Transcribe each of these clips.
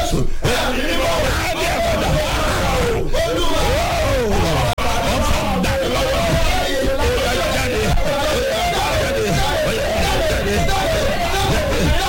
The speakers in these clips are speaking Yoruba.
jésù ẹ̀mí mímọ́ adé àbàdà ọ̀fà dàní lọ́wọ́ ọ̀yà jáde jáde ọ̀yà jáde.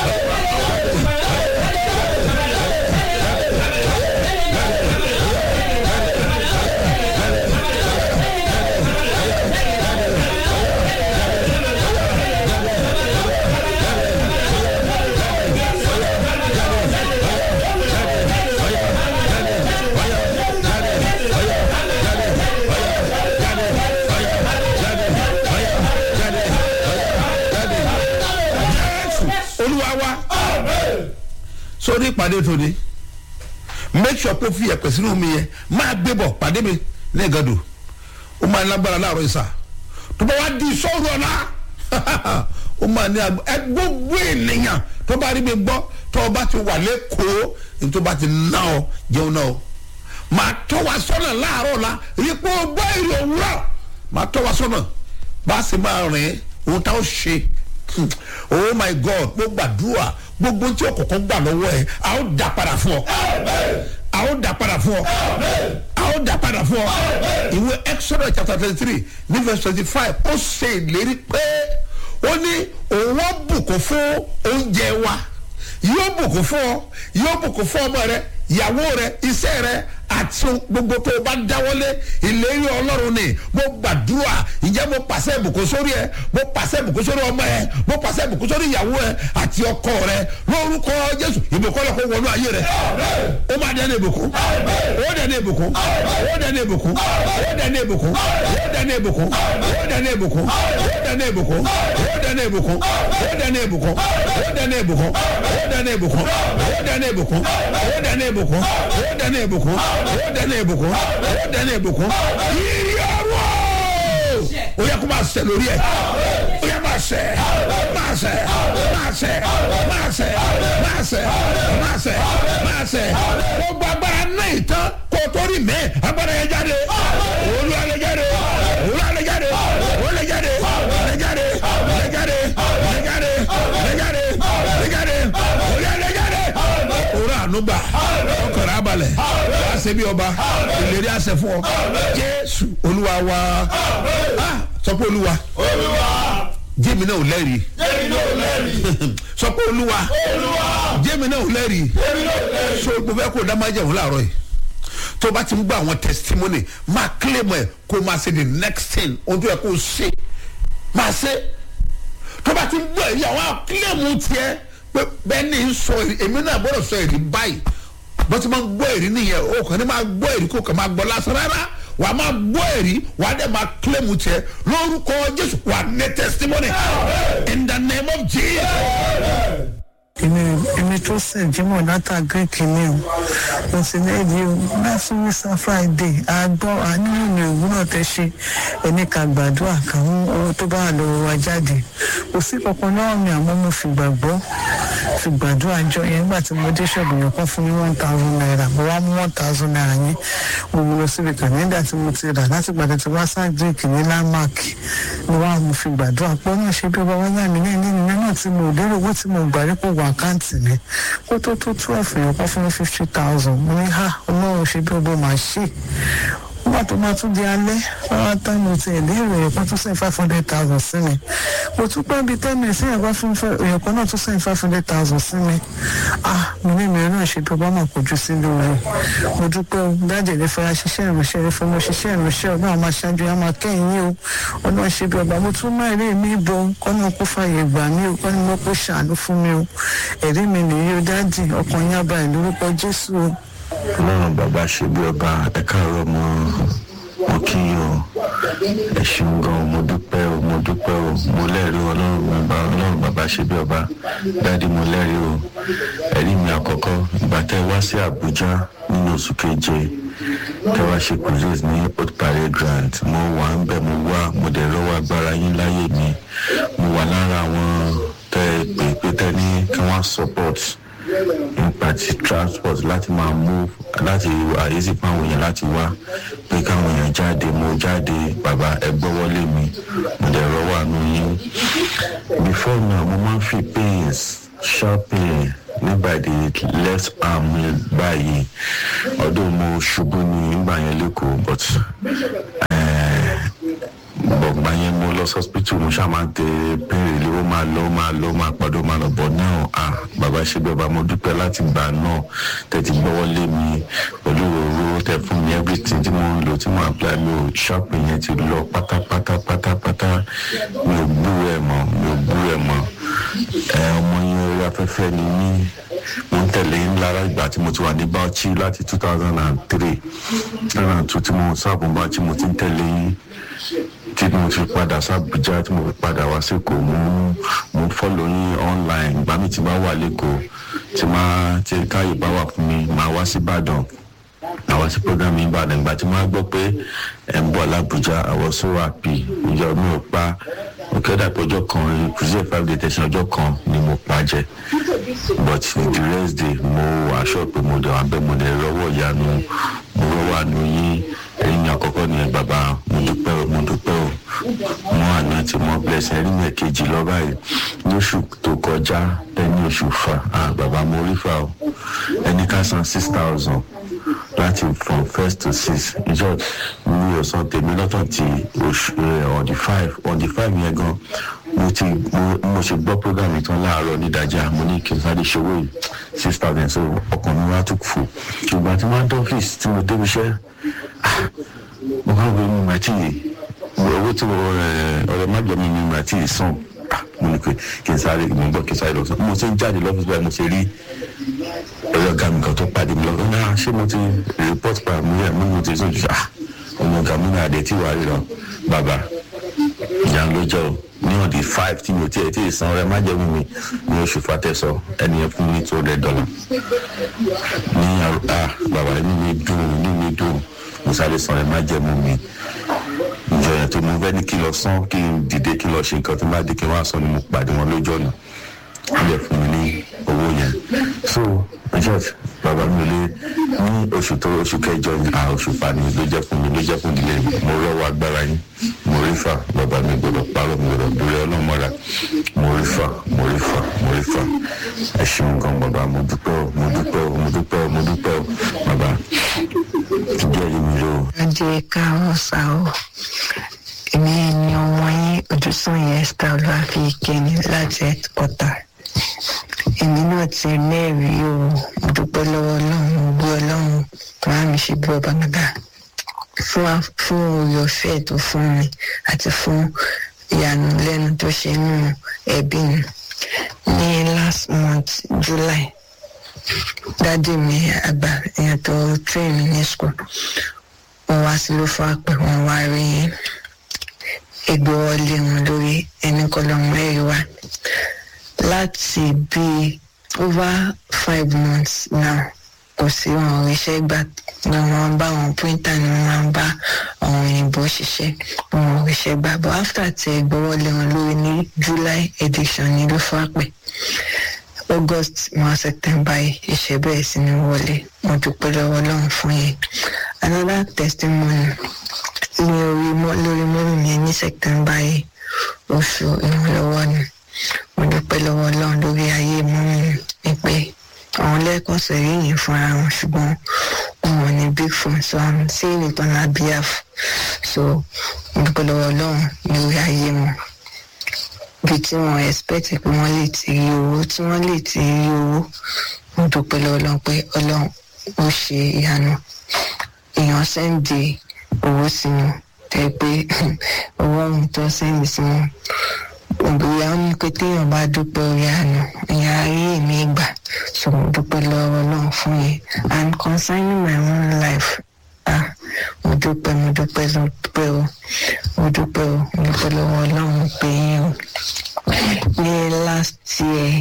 olúwa wa sórí ìpàdé tòní make sure kó fi ẹ̀pẹ̀ sínú mi yẹn máa gbé bọ̀ pàdé mi ní ìgàdù ó máa lágbára láàárọ̀ ìsà tó bá wá di sọ́ọ̀rù ọ̀la ó máa ní agbó ẹ gbogbo ènìyàn tó bá rí mi gbọ́ tó o bá ti wà lẹ́kọ̀ọ́ ní tó bá ti ná ọ jẹun náà o máa tọ́ wa sọ́nà láàárọ̀ ọ̀la rí pé o gbọ́ èrè òwúrọ̀ máa tọ́ wa sọ́nà bá a sì máa rìn ohun tá a ó ṣe Hmm. oh my god mo gbàdúrà gbogbo tí o kọ̀kọ́ gbà lọ́wọ́ ẹ a ó dà padà fún ọ a ó dà padà fún ọ a ó dà padà fún ọ ìwé exodus chapter twenty three ní verse twenty five ó ṣe ìlérí pé ó ní òun ó bùkún fún oúnjẹ wa yóò bùkún fún ọ yóò bùkún fún ọmọ rẹ ìyàwó rẹ iṣẹ́ rẹ àti gbogbo tó o bá dáwọ́lé ìlérí ọlọ́run ni mo gbàdúrà ìjẹ́ mo pàṣẹ ìbùkún sórí ẹ mo pàṣẹ ìbùkún sórí ọmọ ẹ mo pàṣẹ ìbùkún sórí ìyàwó ẹ àti ọkọ rẹ lórúkọ jésù ìbùkún lọ kó wọnú ayé rẹ ó máa dẹ́nu ìbùkún ó dẹ́nu ìbùkún ó dẹ́nu ìbùkún ó dẹ́nu ìbùkún ó dẹ́nu ìbùkún ó dẹ́nu ìbùkún ó dẹ́nu ìbùkún ó dẹ́nu ìbùkún ó dẹ́nu ìbùkún ó dẹ́nu ìbùkún ó dẹ́nu ìbùkún ó dẹ́nu ìbùkún ó dẹ́nu ìbùkún ó dẹ́nu ìbùkún ó dẹ́nu ìbùkún ó dẹ́nu ìbùkún yíyí ọwọ́ ó yẹ kó máa ṣẹ lórí ẹ ó yẹ máa ṣẹ máa ṣẹ máa ṣẹ máa ṣẹ máa ṣẹ máa ṣẹ máa ṣẹ gbogbo agbára náà ìtàn kó o tó rí mẹ́ agbára yẹn jáde olú alẹ́ jáde olú alẹ́ jáde olú alẹ́ jáde alẹ́ jáde alẹ́ jáde alẹ́ jáde alẹ́ jáde alẹ́ jáde olú alẹ́ jáde òru ànúgbà ọkọ̀rọ̀ abalẹ̀ wá ṣe bí ọba ìlérí àṣẹ fún ọ jésù olúwa wa Ah, sọ pé olúwa jẹ́mi náà ò lẹ́rìí sọ pé olúwa jẹ́mi náà ò lẹ́rìí so mo fẹ́ kó o dá máa jẹun láàárọ̀ yìí tó o bá ti ń gbọ́ àwọn testimony máa claim ẹ̀ kó o máa ṣe the next thing ohun tó yẹ kó o ṣe máa ṣe tó o bá ti ń gbọ́ èyí àwọn claim tiẹ̀ pé bẹ́ẹ̀ ni ń sọ èrè èmi náà gbọ́dọ̀ sọ èrè báyìí bó ti máa ń gbọ́ èrè nìyẹn o kàn ní máa gbọ́ èrè kó kàn máa gbọ́ lásán rárá wà á máa gbọ́ èrè wà á dẹ̀ máa claim tiẹ̀ lórúkọ jésù wà á ní testimony in the name of jesus. èmi èmi tó sẹ̀ jímọ̀ látà greek ni o mo sì ní èyí o láti wíṣà friday àgbọ̀ àníyàn mi òwúrọ̀ tẹ ṣe ẹni ká gbàdúrà káwọn owó tó bá wà lọ́wọ́ wa jáde kò sí kankan náà mi àmọ́ mo fi gbàgbọ́ fi gbàdúrà jọ yẹn nígbà tí mo dé ṣọ́ọ̀bù yẹn kọ́ fún mi one thousand naira mo wá mú one thousand naira yẹn mo mú lọ síbi kàlẹ́ndà tí mo ti rà láti gbàdá tí wá sá greek ní landmark ni wá mo fi gbàdúrà pé ó náà ṣe bí ọba wáyà mi ní ìlú náà tí mo lérò owó tí mo gbà rí pò wọ àkáǹtì mi kó tó tó twelve yẹn kọ́ fún mi fifty thousand mo ní ha ọlọ́run ṣe bí ọba máa ṣe nígbà tó máa tún di alẹ́ wọ́n tán mo ti ẹ̀ lérò ẹ̀kọ́ tó sẹ́yìn five hundred thousand sí mi mo tún pẹ́ bíi ten minutes ẹ̀yìn kan fún ẹ̀kọ́ náà tó sẹ́yìn five hundred thousand sí mi ah mo ní mi náà ṣe bí ọba máa kojú sí lóore mo dúpẹ́ o dájẹ́ lè fara ṣiṣẹ́ ìránṣẹ́ rẹ fún mo ṣiṣẹ́ ìránṣẹ́ ọ̀nà àwọn aṣáájú yẹn máa kẹ́yìn yín o ọ̀nà ṣe bí ọba mo tún máa rí mi bọ kọ́nà kó fàyè gbà mí o kọ́ni mo kó ṣàánú fún mi o ẹ̀rí mi nìyí o dájì ọkàn yín abàyè lórúkọ jésù o. ọlọ́run bàbá ṣe bí ọba ẹ káàárọ̀ mọ́ mo kí yín o ẹ ṣeun gan mo dúpẹ́ o mo dúpẹ́ o mo lẹ́rìí o ọlọ́run bàbá ọlọ́run bàbá ṣe bí ọba dáàdi mo lẹ́rìí o ẹ̀rí mi àkọ́kọ́ ìgbà tẹ́ ẹ wá sí àbújá nínú oṣù keje tẹ́ wá ṣe police ní old parade grant mo wà ń bẹ̀ mo wá mo dẹ̀ lọ́wọ́ agbára yín láyé mi mo wà lára àwọn tẹ́ ẹ pè pé tẹ́ ní kí wọ́n support nípa ti transport láti máa move láti àyèsí fún àwọn èèyàn láti wá pé káwọn èèyàn jáde mo jáde bàbá ẹ gbọ́wọ́lé mi mo dẹ̀ rọ́wọ́ àánú yín before now mo máa ń fi pains sharp pain nígbà the left arm mi báyìí ọdún mo ṣubú ní ìgbà yẹn lẹ́kọ̀ọ́ but bọ̀gbà yẹn mo lọ sọ́spítù mo ṣáà máa ń tẹ pẹ́ẹ́rẹ́ lé ó máa lọ ó máa lọ ó máa padà ó máa lọ bọ̀ náà à bàbá ṣe bí ọba mo dúpẹ́ láti gbà náà tẹ̀tí gbọ́wọ́ lé mi pẹ̀lú òróró tẹ fún mi everything tí mo ń lò tí mo apply mi ò ṣọ́ọ̀pù yẹn ti lọ pátápátá pátápátá mi ò gbúrò ẹ̀ mọ́ mi ò gbúrò ẹ̀ mọ́ ẹ ọmọ yẹn orí afẹ́fẹ́ ni mí mo ń tẹ̀lé ń lára ìgbà tí mo ti wà ní bauchi láti two thousand and three two thousand and two tí mo sáàbù bauchi mo ti ń tẹ̀lé yín tí mo fi padà sábùjá tí mo fi padà wá sẹ́kọ̀ọ́ mo mo fọ́lọ̀ yín online ìgbà mi ti bá wà lẹ́kọ̀ọ́ tí máa tí káyọ̀ bá wà fún mi máa wá sí ìbàdàn àwa sí program yìí ìbàdàn ìgbà tí máa gbọ́ pé ẹ̀ ń bọ̀ lábùjá àwọn sọ́wọ́ àpì ìjọ mi ò pa òkèdà pé ọjọ́ kan cruise five day tẹ̀sán ọjọ́ kan ni mo pa jẹ but the rest day mo aṣọ pé mo dẹ̀ wá bẹ́ẹ̀ mo dẹ̀ rọwọ́ ìyanu mo rọwọ́ àánú yín ẹ̀yìn àkọ́kọ́ ni bàbá mo dúpẹ́ o mo dúpẹ́ o mo àná tí mo bless ẹ̀rí mi kejì lọ báyìí lóṣù tó kọjá ẹni oṣù fa ah bàbá mo rí fa o ẹni ká san six thousand láti from first to six ìjọ mi ò san tèmi lọ́tọ̀ tí oṣù on the five on the five yẹn gan mo ti mo ṣe gbọ́ program yìí tán láàárọ̀ nídàájà mo ní kí n sáré ṣòwò yìí six thousand so ọkàn mi wá tún fò ṣùgbọ́n tí wọ́n á dọ́fíìsì tí mo débi iṣẹ́ mo kàn wọ́n mi mà tí owó tí ọ̀rẹ́ májọ̀mí mi mà tí sàn mo ní pé kí n sáré mo gbọ́ kí n sáré lọ sọ mo ti ń jáde lọ́fíìsì báyìí mo ṣe rí ọ̀rẹ́ ọ̀gá mi kan tó pàdé mi lọ́wọ́ náà ṣé mo ti report pa mi rẹ̀ mo ní mo ti sójú ah ọmọ ọ̀gá mi náà dé tí wàá rí lọ bàbá ìyá ló jẹ́ o ní ọ̀dì five tí mi ò tiẹ̀ tí ì san ọ̀rẹ́ májẹ̀mú mi ní oṣù fatẹ́sọ ẹni yẹn fún mi two hundred dollar ní ah bàbá inú mi dùn inú mi dùn mo sáré san ọ̀rẹ́ májẹ̀mú mi ìjọ yẹn tó mo fẹ́ ní kí lọ san kí n dìde kí lọ ṣe nǹkan tó bá dé kí n wá san ni mo pàdé wọn lójú ọ̀nà ilẹ̀ fún mi ní owó yẹn so church bàbá mi lé ní oṣù tó oṣù kẹjọ à oṣù fani ló jẹ́ fún mi ló jẹ́ fún ìdílé mi mo rọ́wọ́ agbára yín mo rí fà bàbá mi gbọdọ̀ parọ́ mi gbọdọ̀ dúró ọlọ́mọra mo rí fà mo rí fà mo rí fà ẹ ṣeun gan bàbá mo dúpẹ́ o mo dúpẹ́ o mo dúpẹ́ o mo dúpẹ́ o bàbá ìjọ yìí mi lò. ajé káwọn sá o èmi ni ọmọ yín ojúsàn yẹn esther olúwàfíìkẹni láti headquarter èmi náà ti mẹ́rin o mo dúpẹ́ lọ́wọ́ ọlọ́run mo gbé ọlọ́run máa mi ṣe bí ọba gàgà fún fún orí ọ̀fẹ́ tó fún mi àti fún ìyanu lẹ́nu tó ṣe nínú ẹbí mi ní last month july dádì mi àgbà èèyàn tó train mi ní school wọ́n wá sí ló fọ́ àpẹ wọ́n wá rí egbò ọlé wọn lórí ẹni kọlọ́mù ẹ̀rí wa láti bí over five months now kò sí wọn òrìṣẹ́ gbà ni wọ́n bá wọn printer ni wọ́n máa ń bá àwọn òyìnbó ṣiṣẹ́ wọn òrìṣẹ́ gbà but after tí ẹ gbọ́wọ́ lé wọn lórí ní july edition ní ló fọ́ àpẹ august mọ́ september yìí iṣẹ́ bẹ́ẹ̀ sí ni wọlé mo dúpẹ́ lọ́wọ́ ọlọ́run fún yẹn another testimony ní orí lórí mọ́rùn mi ní september yìí oṣù ìrànlọ́wọ́ ni mo dúpẹ́ lọ́wọ́ ọlọ́run lórí ayé mọ́mí mi pé àwọn lẹ́ẹ̀kan sẹ̀rí yìí fúnra wọn ṣùgbọ́n wọn ò ní big phone so i'm saying it on her behalf so mo dúpẹ́ lọ́wọ́ ọlọ́run lórí ayé wọn bí tí wọn expect pé wọ́n lè ti rí owó tí wọ́n lè ti rí owó mo dúpẹ́ lọ́wọ́ ọlọ́run pé ọlọ́run ó ṣe ìyanu èèyàn sẹ́ǹdì owó sí wọn tẹ́ pé owó ọ̀hún tó sẹ́ǹdì sí wọn òbíya ó ní pé téèyàn bá dúpẹ́ orí àná ìyá ayé mi gbà so mo dúpẹ́ lọ́wọ́ náà fún yẹn and concerning my own life ah mo dúpẹ́ mo dúpẹ́ mo dúpẹ́ o mo dúpẹ́ o mo dúpẹ́ lọ́wọ́ ọlọ́run pé yín o ní last year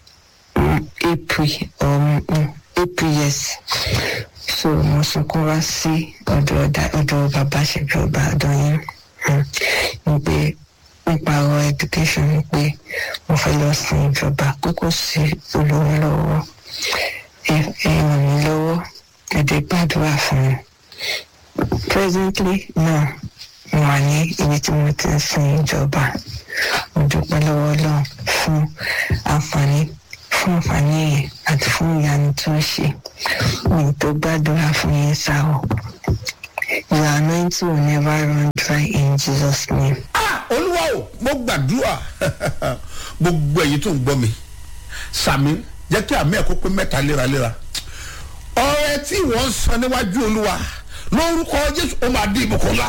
april um, um, april yes so mo sunkún wá sí ọ̀dọ̀ bàbá ṣẹ̀bi ọba àdọ́yìn ní pé nípa ọ̀rọ̀ education ni pé mo fẹ́ lọ sin ìjọba pé kò sí olówó lọ́wọ́ ẹ ràn mí lọ́wọ́ ẹ dé gbàdúrà fún mi. presently náà mo wà ní ibi tí mo ti ń sin ìjọba mo dúpẹ́ lọ́wọ́ ọlọ́run fún àǹfààní fún àǹfààní yẹn àti fún ìyanu tó ṣe mi tó gbàdúrà fún yẹn sá o your anointing will never run dry in jesus name. Ah, olúwa o mo gbàdúrà gbogbo ẹ̀yin tó ń gbọ́ mi sàmì jẹ́ kí àmì ẹ̀kọ́ pé mẹ́ta léraléra ọrẹ tí wọ́n ń san níwájú olúwa lórúkọ jésù ó máa dín ìbùkún ńlá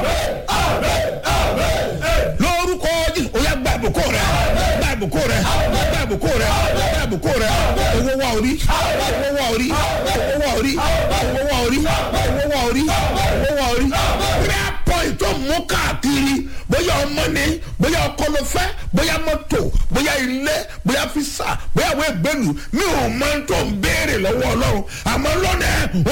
lórúkọ jésù ó yá gba ìbùkún rẹ gba ìbùkún rẹ gba ìbùkún rẹ gba ìbùkún rẹ owó wá orí owó wá orí owó wá orí owó wá orí owó wá orí owó wá orí prayer point tó mú káàkiri bóyá ọmọ ni bóyá ọkọ ló fẹ́ bóyá mọ́tò bóyá ilé bóyá fisa bóyá àwọn ìgbẹ́lu mi ò mọ tó ń béèrè lọ́wọ́ ọlọ́run àmọ́ lọ́nà